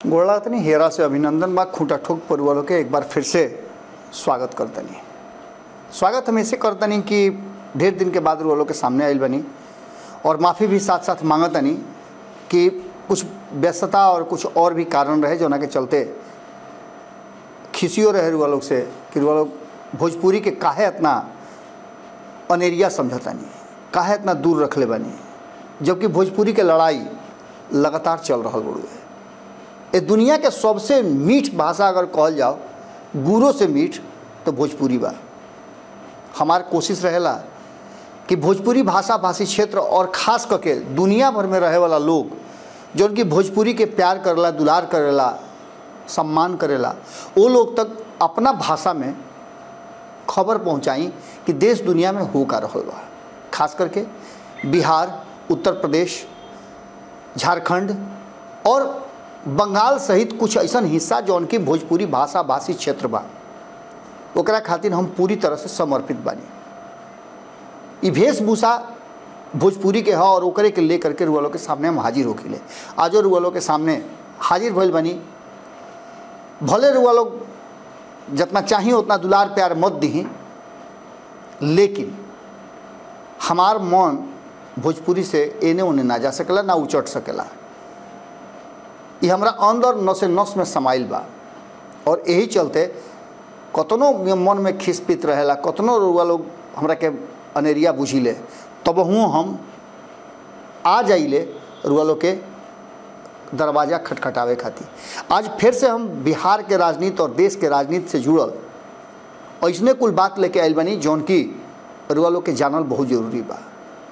गोड़ा तनी हेरा से अभिनंदन बा खूंटा ठोक परिवारों के एक बार फिर से स्वागत करतनी स्वागत हम ऐसे करतनी कि ढेर दिन के बाद वालों के सामने आयल बनी और माफ़ी भी साथ साथ मांगतनी कि कुछ व्यस्तता और कुछ और भी कारण रहे जोना के चलते खिसियो रहे रुआ लोग से कि रुआ लोग भोजपुरी के काहे इतना अनेरिया समझतानी काहे इतना दूर रखले बानी जबकि भोजपुरी के लड़ाई लगातार चल रहा बड़ुए ये दुनिया के सबसे मीठ भाषा अगर कहल जाओ गुरो से मीठ तो भोजपुरी बा हमार कोशिश रहेला कि भोजपुरी भाषा भाषी क्षेत्र और खास करके दुनिया भर में रहे वाला लोग जो उनकी भोजपुरी के प्यार करेला दुलार करेला सम्मान करेला वो लोग तक अपना भाषा में खबर पहुंचाई कि देश दुनिया में हो का रहल बा खास करके बिहार उत्तर प्रदेश झारखंड और बंगाल सहित कुछ ऐसा हिस्सा जो उनकी भोजपुरी भाषा भाषी क्षेत्र बा ओकरा खातिर हम पूरी तरह से समर्पित बानी ई वेशभूषा भोजपुरी के ह और ओकरे के लेकर के रुअलों के सामने हम हाजिर होखिले आजो रुअलों के सामने हाजिर भइल बनी भले रुआ लोग जितना चाहिए उतना दुलार प्यार मत दी लेकिन हमार मन भोजपुरी से एने ओने ना जा सकेला ना उचट सकेला ये हमरा अंदर नसे नस में समाइल बा और यही चलते कतनो मन में खिसपित रहेला कतनो रुआ लोग हमरा के अनेरिया बुझिले तब हुँ हम आ जाइले रुआ लोग के दरवाज़ा खटखटावे खातिर आज फिर से हम बिहार के राजनीति और देश के राजनीति से जुड़ल ऐसने कुल बात लेके आयल बनी जौन की रुआ लोग के जानल बहुत जरूरी बा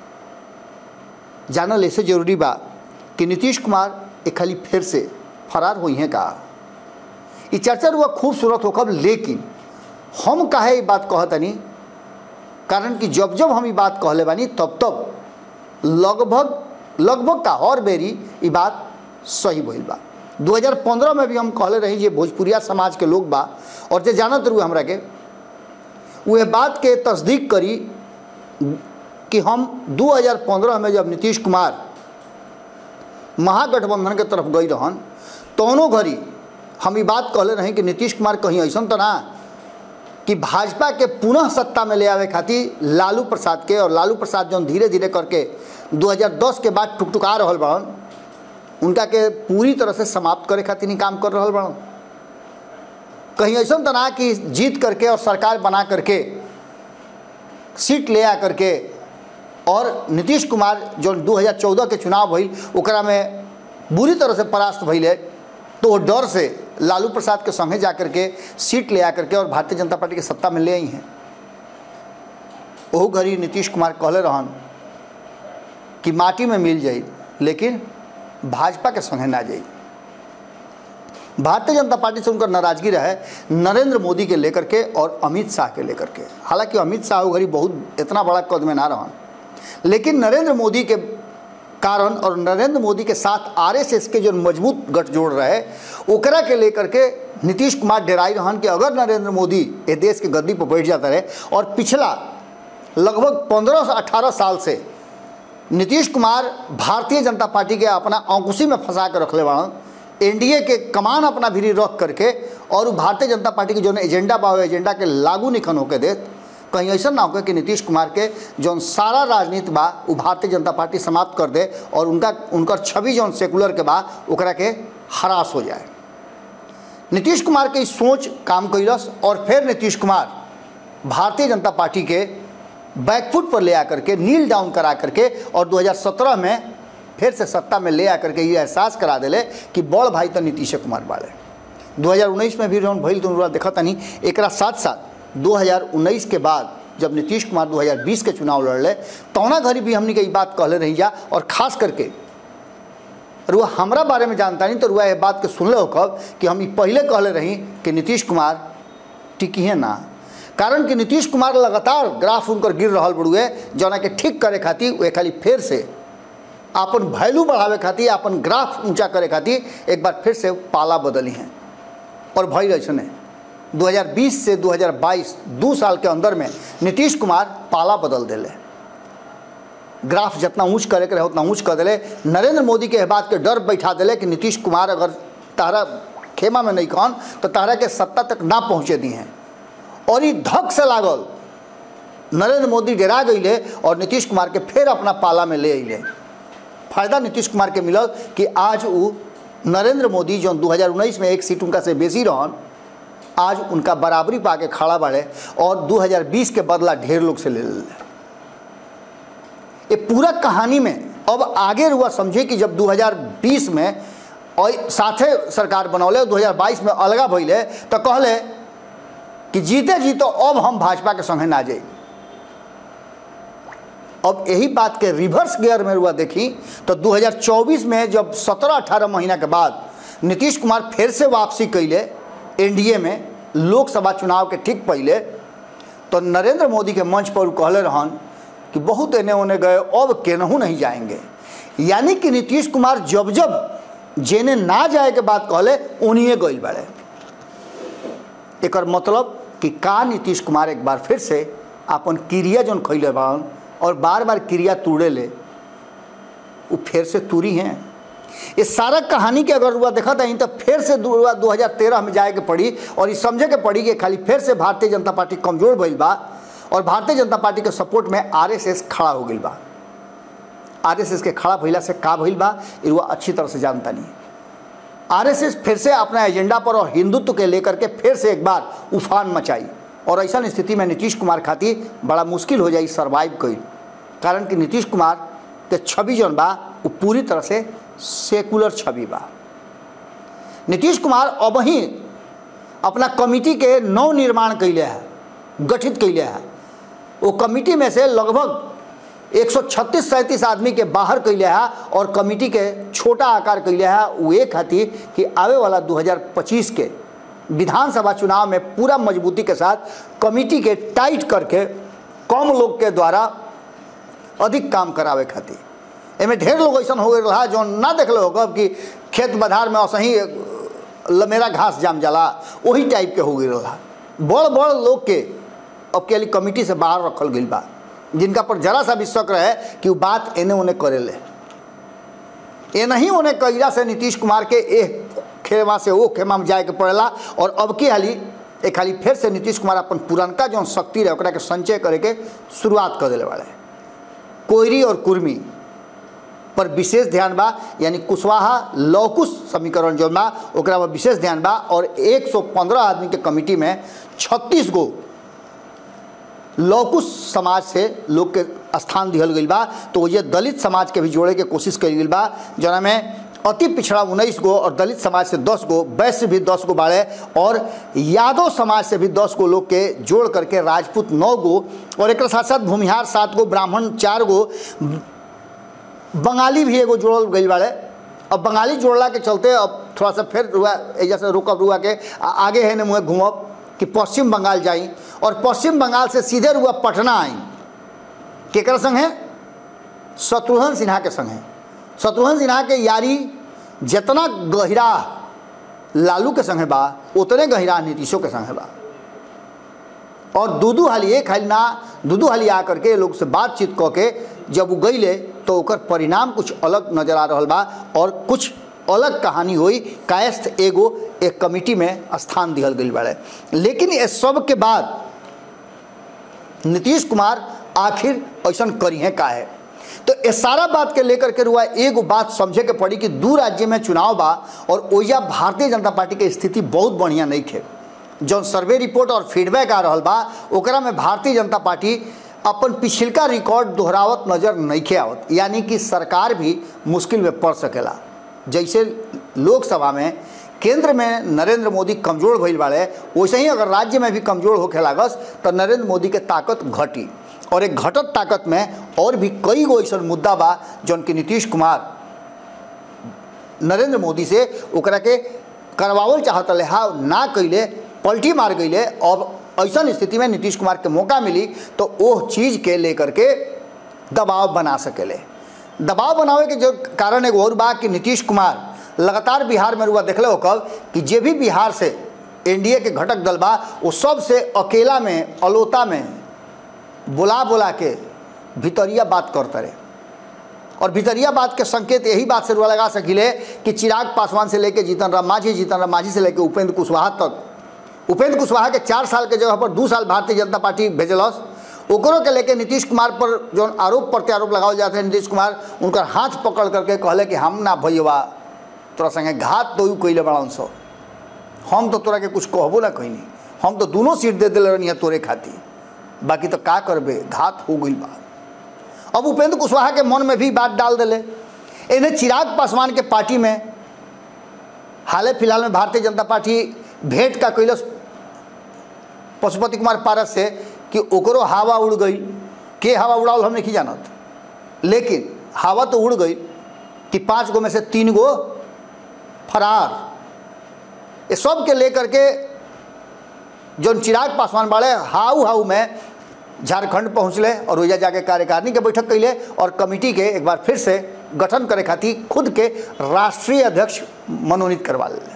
जानल ऐसे जरूरी बा कि नीतीश कुमार एक खाली फिर से फरार हुई हैं का ये चर्चा रुआ खूबसूरत होकर लेकिन हम काहे ये बात कहतनी कारण कि जब जब हम ये बात कहले बानी तब तब लगभग लगभग का और बेरी ये बात सही भइल बा 2015 में भी हम कहले रही जे भोजपुरिया समाज के लोग बा और जे जानत रहू हमरा के वह बात के तस्दीक करी कि हम 2015 में जब नीतीश कुमार महागठबंधन के तरफ गई रहन तोनो घड़ी हम ये बात कहले रही कि नीतीश कुमार कहीं ऐसा तो ना कि भाजपा के पुनः सत्ता में ले आवे खातिर लालू प्रसाद के और लालू प्रसाद जो धीरे धीरे करके 2010 के बाद टुकटुका रहल बड़न उनका के पूरी तरह से समाप्त करे खातिर ही काम कर रहा बड़न कहीं ऐसा तो ना कि जीत करके और सरकार बना करके सीट ले आ करके और नीतीश कुमार जो 2014 के चुनाव भइल ओकरा में बुरी तरह से परास्त भइले तो वो डर से लालू प्रसाद के संगे जा करके सीट ले आ करके और भारतीय जनता पार्टी के सत्ता में ले आई हैं ओहू घड़ी नीतीश कुमार कहले रहन कि माटी में मिल जाई लेकिन भाजपा के संगे ना जाई भारतीय जनता पार्टी से उनका नाराजगी रहे नरेंद्र मोदी के लेकर के और अमित शाह के लेकर के हालांकि अमित शाह वो घड़ी बहुत इतना बड़ा कद में ना रहन लेकिन नरेंद्र मोदी के कारण और नरेंद्र मोदी के साथ आरएसएस के जो मजबूत गठजोड़ रहे ओकरा के लेकर के नीतीश कुमार डेराई रहन कि अगर नरेंद्र मोदी ये देश के गद्दी पर बैठ जाता रहे और पिछला लगभग पंद्रह से अठारह साल से नीतीश कुमार भारतीय जनता पार्टी के अपना अंकुशी में फंसा कर रखले बाड़न एनडीए के कमान अपना भीरी रख करके और भारतीय जनता पार्टी के जो एजेंडा बा एजेंडा के लागू निखन होके देत कहीं ऐसा ना होगा कि नीतीश कुमार के जौन सारा राजनीति बा वो भारतीय जनता पार्टी समाप्त कर दे और उनका उनकर छवि जौन सेकुलर के बा ओकरा के हरास हो जाए नीतीश कुमार के सोच काम कैलस और फिर नीतीश कुमार भारतीय जनता पार्टी के बैकफुट पर ले आकर के नील डाउन करा करके और 2017 में फिर से सत्ता में ले आकर के ये एहसास करा दिले कि बड़ भाई तो नीतीश कुमार बाड़े 2019 में भी जौन भइल तो देखा तनी एक साथ साथ 2019 के बाद जब नीतीश कुमार 2020 के चुनाव लड़ले तौना घड़ी भी हमने ये बात कहले रही जा और खास करके रुआ हमरा बारे में जानता नहीं तो रुआ ये बात के सुनले हो कब कि हम पहले कहले रही कि नीतीश कुमार टिकी है ना कारण कि नीतीश कुमार लगातार ग्राफ उनकर गिर रहा बड़ुए जना के ठीक करे खातिर वे खाली फिर से अपन वैल्यू बढ़ावे खातिर अपन ग्राफ ऊंचा करे खातिर एक बार फिर से पाला बदली हैं और भई ऐसा 2020 से 2022 दो साल के अंदर में नीतीश कुमार पाला बदल दिले ग्राफ जितना ऊंच करे के रहे उतना ऊंच कर दिले नरेंद्र मोदी के बात के डर बैठा दिले कि नीतीश कुमार अगर तारा खेमा में नहीं कौन तो तारा के सत्ता तक ना पहुँचे दी हैं और ये धक से लागल नरेंद्र मोदी डरा गईले और नीतीश कुमार के फिर अपना पाला में ले अले फायदा नीतीश कुमार के मिलल कि आज वो नरेंद्र मोदी जो 2019 में एक सीट उनका से बेसी रहन आज उनका बराबरी पा के खड़ा बाड़े और 2020 के बदला ढेर लोग से ले ले ये पूरा कहानी में अब आगे रुआ समझे कि जब 2020 में और साथे सरकार बनौले 2022 में अलगा भैले तो कहले कि जीते जीतो अब हम भाजपा के संगे ना जाए अब यही बात के रिवर्स गियर में हुआ देखी तो 2024 में जब 17-18 महीना के बाद नीतीश कुमार फिर से वापसी कैले एनडीए में लोकसभा चुनाव के ठीक पहले तो नरेंद्र मोदी के मंच पर कहले रहन कि बहुत एने ओने गए अब केनहू नहीं जाएंगे यानी कि नीतीश कुमार जब जब जेने ना जाए के बात कहले उन्हीं गइल बाड़े एक मतलब कि का नीतीश कुमार एक बार फिर से अपन क्रिया जौन खैले बाड़न और बार बार क्रिया तोड़े ले वो फिर से तूरी हैं ये सारा कहानी के अगर रुआ देखा था तो फिर से दो हज़ार तेरह में जाए के पड़ी और ये समझे के पड़ी कि खाली फिर से भारतीय जनता पार्टी कमजोर भइल बा और भारतीय जनता पार्टी के सपोर्ट में आरएसएस खड़ा हो गई बा आरएसएस के खड़ा भइला से का भइल बा ये रुआ अच्छी तरह से जानता नहीं आरएसएस फिर से अपना एजेंडा पर और हिंदुत्व के लेकर के फिर से एक बार उफान मचाई और ऐसा स्थिति में नीतीश कुमार खातिर बड़ा मुश्किल हो जाई सर्वाइव कई कारण कि नीतीश कुमार के छवि जौन बा वो पूरी तरह से सेकुलर छवि बा नीतीश कुमार अब ही अपना कमिटी के नव निर्माण कैले है गठित कैले है वो कमिटी में से लगभग 136 सैंतीस आदमी के बाहर कैले है और कमिटी के छोटा आकार कैले है वो एक खातिर कि आवे वाला 2025 के विधानसभा चुनाव में पूरा मजबूती के साथ कमिटी के टाइट करके कम लोग के द्वारा अधिक काम करावे खातिर एमें ढेर लोग ऐसा हो गए रहा जो ना देख लो कब कि खेत बधार में असही लमेरा घास जाम जाला वही टाइप के हो गई रहा बड़ बड़ लोग के अब के लिए कमिटी से बाहर रखल गई बा जिनका पर जरा सा भी शक रहे कि वो बात एने ओने करे ले ये नहीं उन्हें कैला से नीतीश कुमार के एक खेमा से वो खेमा में जाए के पड़ेला और अब की हाली एक खाली फिर से नीतीश कुमार अपन पुरनका जो शक्ति रहे ओकरा के संचय करे के शुरुआत कर दिले वाले कोयरी और कुर्मी पर विशेष ध्यान बा यानी कुशवाहा लौकुश समीकरण जो बा ओकरा पर विशेष ध्यान बा और 115 आदमी के कमिटी में 36 गो लौकुश समाज से लोग के स्थान दिहल गई बा तो ये दलित समाज के भी जोड़े के कोशिश करी गई बा जना में अति पिछड़ा उन्नीस गो और दलित समाज से दस गो वैश्य भी दस गो बाड़े और यादव समाज से भी दस गो लोग के जोड़ करके राजपूत नौ गो और एक साथ साथ भूमिहार सात गो ब्राह्मण चार गो बंगाली भी एगो जोड़ल गई बाड़े अब बंगाली जोड़ला के चलते अब थोड़ा सा फिर रुआ जैसे रुकब रुआ के आ- आगे है न मुँह घूमब कि पश्चिम बंगाल जाई और पश्चिम बंगाल से सीधे रुआ पटना आई केकर संग है शत्रुघ्न सिन्हा के संग है शत्रुघ्न सिन्हा के यारी जितना गहिरा लालू के संग है बा उतने गहिरा नीतीशों के संग है बा और दू दू हाली एक हाली ना दू दू हाली आ करके लोग से बातचीत कऽ के जब वो गईले तो ओकर परिणाम कुछ अलग नजर आ रहा बा और कुछ अलग कहानी हुई कायस्थ एगो एक कमिटी में स्थान दिहल गई बाड़े लेकिन इस सब के बाद नीतीश कुमार आखिर ऐसा करी है का है तो ये सारा बात के लेकर के रुआ एगो बात समझे के पड़ी कि दू राज्य में चुनाव बा और ओइजा भारतीय जनता पार्टी के स्थिति बहुत बढ़िया नहीं थे जौन सर्वे रिपोर्ट और फीडबैक आ रहा बा ओकरा में भारतीय जनता पार्टी अपन पिछलका रिकॉर्ड दोहरावत नजर नहीं आवत यानी कि सरकार भी मुश्किल में पड़ सकेला जैसे लोकसभा में केंद्र में नरेंद्र मोदी कमजोर भइल बाड़े वैसे ही अगर राज्य में भी कमजोर होखे लागस तो नरेंद्र मोदी के ताकत घटी और एक घटत ताकत में और भी कई गो ऐसा मुद्दा बा जौन कि नीतीश कुमार नरेंद्र मोदी से ओकरा के करवावल चाहत रहे हा ना कैले पलटी मार गईले अब ऐसा स्थिति में नीतीश कुमार के मौका मिली तो वो चीज़ के लेकर के दबाव बना सकेले दबाव बनावे के जो कारण एगो और बा कि नीतीश कुमार लगातार बिहार में रुआ देखले हो कब कि जे भी बिहार से एनडीए के घटक दल बा वो सब से अकेला में अलोता में बुला बुला के भितरिया बात करते रहे और भितरिया बात के संकेत यही बात से रुआ लगा सकिले कि चिराग पासवान से लेकर जीतन राम मांझी जीतन राम मांझी से लेकर उपेंद्र कुशवाहा तक उपेंद्र कुशवाहा के चार साल के जगह पर दू साल भारतीय जनता पार्टी भेजलस ओकरों के लेके नीतीश कुमार पर जो आरोप प्रत्यारोप लगावल जाते हैं नीतीश कुमार उनकर हाथ पकड़ करके कहले कि हम ना भैया तोरा संगे घात तो कैले बड़ा सो हम तो तोरा के कुछ कहबो ना कहनी हम तो दोनों सीट दे दिले रहनी तोरे खातिर बाकी तो का करबे घात हो गई बा अब उपेंद्र कुशवाहा के मन में भी बात डाल दिले इन्हें चिराग पासवान के पार्टी में हाल फिलहाल में भारतीय जनता पार्टी भेंट का कैलस पशुपति कुमार पारस से कि ओकरो हवा उड़ गई के हवा उड़ाल हम नहीं जानत लेकिन हवा तो उड़ गई कि पाँच गो में से तीन गो फरार ये सब के लेकर के जो चिराग पासवान बाड़े हाउ हाउ में झारखंड पहुँचले और वजह जाके कार्यकारिणी के बैठक कैले और कमेटी के एक बार फिर से गठन करे खातिर खुद के राष्ट्रीय अध्यक्ष मनोनीत करवा ले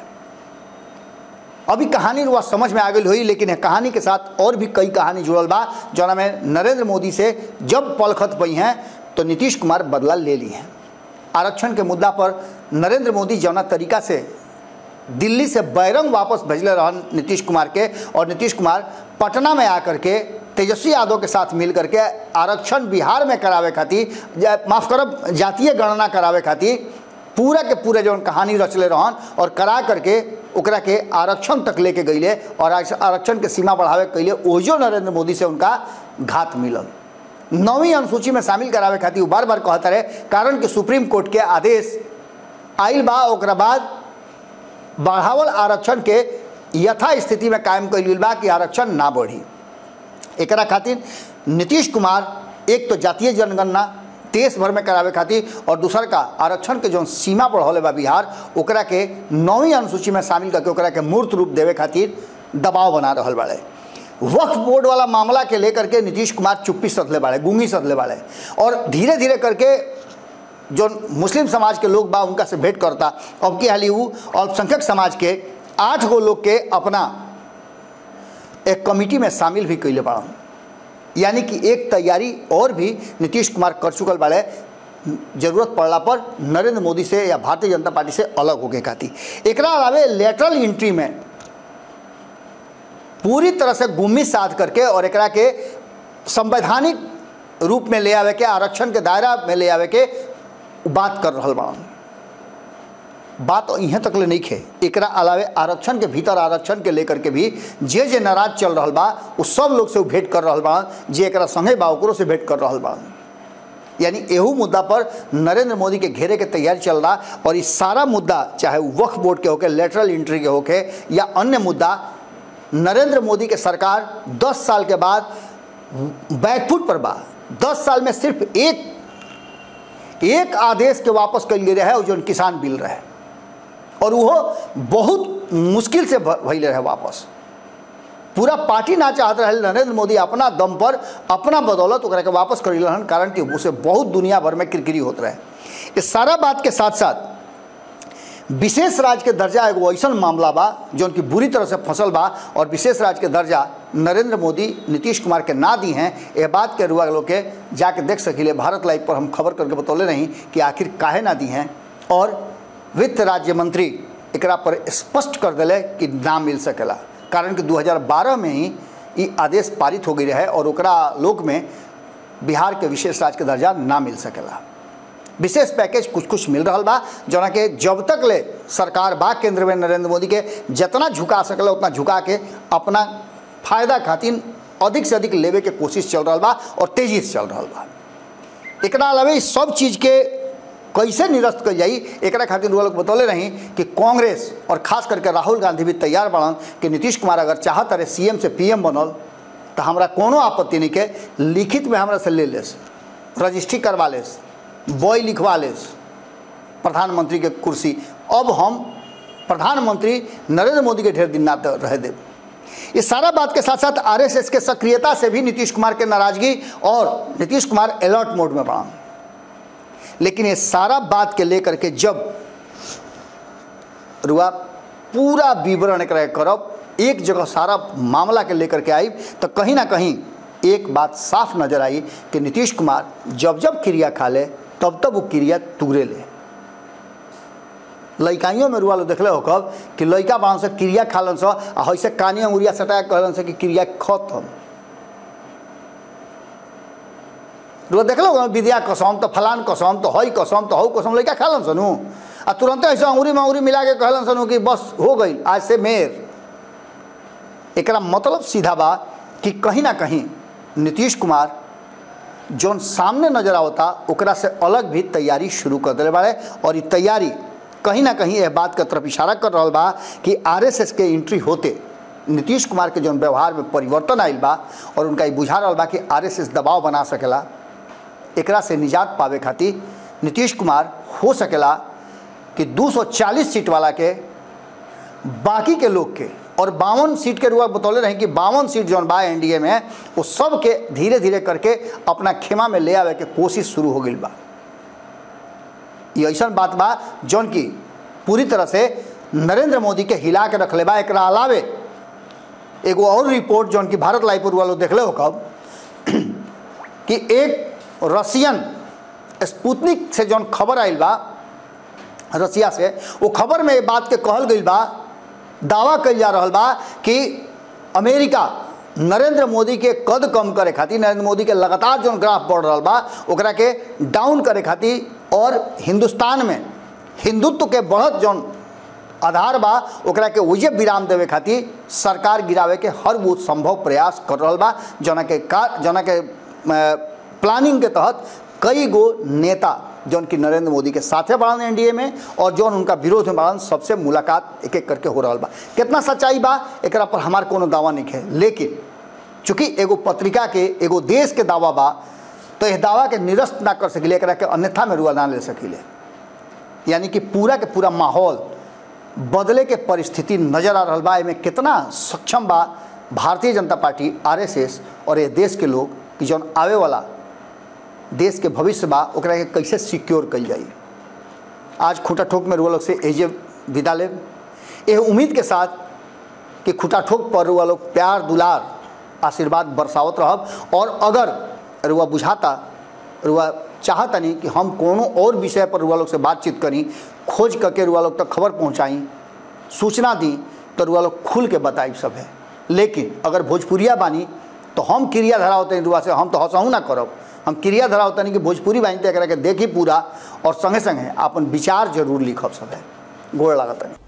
अभी कहानी रुआ समझ में आ गई हुई लेकिन कहानी के साथ और भी कई कहानी जुड़ल बा जौना में नरेंद्र मोदी से जब पलखत पई हैं तो नीतीश कुमार बदला ले ली हैं आरक्षण के मुद्दा पर नरेंद्र मोदी जौना तरीका से दिल्ली से बैरंग वापस भेजले रहन नीतीश कुमार के और नीतीश कुमार पटना में आकर के तेजस्वी यादव के साथ मिल करके आरक्षण बिहार में करावे खातिर माफ़ करब जातीय गणना करावे खातिर पूरा के पूरे जौन कहानी रचले रहन और करा करके ओकरा के आरक्षण तक लेके गईले और आरक्षण के सीमा बढ़ावे कैले ओजो नरेंद्र मोदी से उनका घात मिलल नौवीं अनुसूची में शामिल करावे खातिर बार बार कहता रहे कारण कि सुप्रीम कोर्ट के आदेश आइल बा ओकरा बाद बढ़ावल आरक्षण के यथा स्थिति में कायम कैल बा कि आरक्षण ना बढ़ी एकरा खातिर नीतीश कुमार एक तो जातीय जनगणना देश भर में करावे खातिर और दूसर का आरक्षण के जो सीमा बढ़ौले बा बिहार ओकरा के नौवीं अनुसूची में शामिल करके ओकरा के मूर्त रूप देवे खातिर दबाव बना रहा बाड़े वक्फ बोर्ड वाला मामला के लेकर के नीतीश कुमार चुप्पी सधले बाड़े गूंगी सधले बाड़े और धीरे धीरे करके जो मुस्लिम समाज के लोग बा उनका से भेंट करता अब की हाली वो अल्पसंख्यक समाज के आठ गो लोग के अपना एक कमिटी में शामिल भी कैले बाड़न यानी कि एक तैयारी और भी नीतीश कुमार कर चुकल बाड़े जरूरत पड़ला पर नरेंद्र मोदी से या भारतीय जनता पार्टी से अलग होके खातिर एकरा अलावे लेटरल एंट्री में पूरी तरह से गुम्मी साध करके और एकरा के संवैधानिक रूप में ले आवे के आरक्षण के दायरा में ले आवे के बात कर रहा बाड़न बात यहाँ तक ले नहीं खे एकरा अलावे आरक्षण के भीतर आरक्षण के लेकर के भी जे जे नाराज चल रहा बा उ सब लोग से उ भेंट कर रहा बा जे एकरा संगे बा ओकरो से भेंट कर रहा बा यानी एहू मुद्दा पर नरेंद्र मोदी के घेरे के तैयारी चल रहा और इस सारा मुद्दा चाहे वक्फ बोर्ड के होके लेटरल एंट्री के होके या अन्य मुद्दा नरेंद्र मोदी के सरकार 10 साल के बाद बैकफुट पर बा 10 साल में सिर्फ एक एक आदेश के वापस कर ले रहे जो किसान बिल रहे और वो बहुत मुश्किल से भैले रहे वापस पूरा पार्टी ना चाहत रहे नरेंद्र मोदी अपना दम पर अपना बदौलत ओकरा के वापस कर रहन कारण कि उसे बहुत दुनिया भर में किरकिरी होत रहे इस सारा बात के साथ साथ विशेष राज्य के दर्जा एगो ऐसा मामला बा जो उनकी बुरी तरह से फसल बा और विशेष राज्य के दर्जा नरेंद्र मोदी नीतीश कुमार के ना दी हैं ये बात के रुआ लोग के जाके देख सकिले भारत लाइव पर हम खबर करके बतौले नहीं कि आखिर काहे ना दी हैं और वित्त राज्य मंत्री एकरा पर स्पष्ट कर दिले कि ना मिल सकेला कारण कि 2012 में ही ये आदेश पारित हो गई रहे और ओकरा लोक में बिहार के विशेष राज्य के दर्जा ना मिल सकेला विशेष पैकेज कुछ कुछ मिल रहा बा जना के जब तक ले सरकार बा केंद्र में नरेंद्र मोदी के जितना झुका सकला उतना झुका के अपना फायदा खातिर अधिक से अधिक लेवे के कोशिश चल रहा बा और तेजी से चल रहा बा एकरा अलावे सब चीज़ के कैसे निरस्त कर जाई एकरा खातिर लोग बतौले रही कि कांग्रेस और खास करके राहुल गांधी भी तैयार बढ़न कि नीतीश कुमार अगर चाहत रहे सीएम से पीएम बनल तो हमरा कोनो आपत्ति नहीं के लिखित में हमरा से ले लेस रजिस्ट्री करवा लेस बॉय लिखवा लेस प्रधानमंत्री के कुर्सी अब हम प्रधानमंत्री नरेंद्र मोदी के ढेर दिन ना रह देव इस सारा बात के साथ साथ आरएसएस के सक्रियता से भी नीतीश कुमार के नाराजगी और नीतीश कुमार अलर्ट मोड में बढ़ा लेकिन ये सारा बात के लेकर के जब रुआ पूरा विवरण करब एक जगह सारा मामला के लेकर के आई तो कहीं ना कहीं एक बात साफ नजर आई कि नीतीश कुमार जब जब क्रिया खा ले तब तब वो क्रिया तुगरे ले लइकाइयों में रुआ लोग देखले हो कब कि लइका बाड़न से क्रिया खालन से आ हइसे कानी अंगुरिया सटा के कहलन से कि क्रिया खत्म रुआ देखले हो विद्या कसम तो फलान कसम तो हई कसम तो हऊ कसम लइका खालन सनु आ तुरंते ऐसे अंगुरी में अंगुरी मिला के कहलन सनु कि बस हो गई आज से मेर एकरा मतलब सीधा बा कि कहीं ना कहीं नीतीश कुमार जौन सामने नजर आवता ओकरा से अलग भी तैयारी शुरू कर दिले बाड़े और ये तैयारी कहीं ना कहीं यह बात के तरफ इशारा कर रहा बा कि आरएसएस के एंट्री होते नीतीश कुमार के जौन व्यवहार में परिवर्तन आयल बा और उनका ये बुझा रहा बा कि आरएसएस दबाव बना सकेला एकरा से निजात पावे खातिर नीतीश कुमार हो सकेला कि 240 सीट वाला के बाकी के लोग के और बावन सीट के रुआ बतौले रहे कि बावन सीट जौन बा एनडीए में वो सब के धीरे धीरे करके अपना खेमा में ले आवे के कोशिश शुरू हो गई बा ये ऐसा बात बा जौन की पूरी तरह से नरेंद्र मोदी के हिला के रखले बा एकरा अलावे एगो और रिपोर्ट जौन की भारत लाइपुर वालों देखले हो कब कि एक रसियन स्पुतनिक से जौन खबर आयल बा रसिया से वो खबर में ये बात के कहल गई बा दावा कल जा रहा बा कि अमेरिका नरेंद्र मोदी के कद कम करे खातिर नरेंद्र मोदी के लगातार जो ग्राफ बढ़ रहा बा ओकरा के डाउन करे खातिर और हिंदुस्तान में हिंदुत्व के बढ़त जौन आधार बा ओकरा के उजे विराम देवे खातिर सरकार गिरावे के हर वो संभव प्रयास कर रहा बा जना के का जना के प्लानिंग के तहत कई गो नेता जौन की नरेंद्र मोदी के साथे बढ़न एनडीए में और जौन उनका विरोध में बढ़न सबसे मुलाकात एक एक करके हो रहा बा कितना सच्चाई बा एकरा पर हमार कोनो दावा नहीं है लेकिन चूंकि एगो पत्रिका के एगो देश के दावा बा तो यह दावा के निरस्त ना कर सकिले एकरा के अन्यथा में रुआ ना ले सकिले यानी कि पूरा के पूरा माहौल बदले के परिस्थिति नजर आ रहा बा एमे कितना सक्षम बा भारतीय जनता पार्टी आरएसएस और ये देश के लोग कि जौन आवे वाला देश के भविष्य बा ओकरा के कैसे सिक्योर कल जाई आज खूटा ठोक में रुआ लोग से एजे विदा ले यह उम्मीद के साथ कि खूटा ठोक पर रुआ लोग प्यार दुलार आशीर्वाद बरसावत रहब और अगर रुआ बुझाता रुआ चाहता नहीं कि हम कोनो और विषय पर रुआ लोग से बातचीत करी खोज करके रुआ लोग तक खबर पहुँचाई सूचना दी तो रुआ लोग खुल के बताई सब है लेकिन अगर भोजपुरिया बानी तो हम क्रिया धरा होते रुआ से हम तो हंसहूँ ना करब हम क्रिया धरा होता नहीं कि भोजपुरी बानी तो एक के देखी पूरा और संगे संगे अपन विचार जरूर लिखब सब है गोड़ लागत नहीं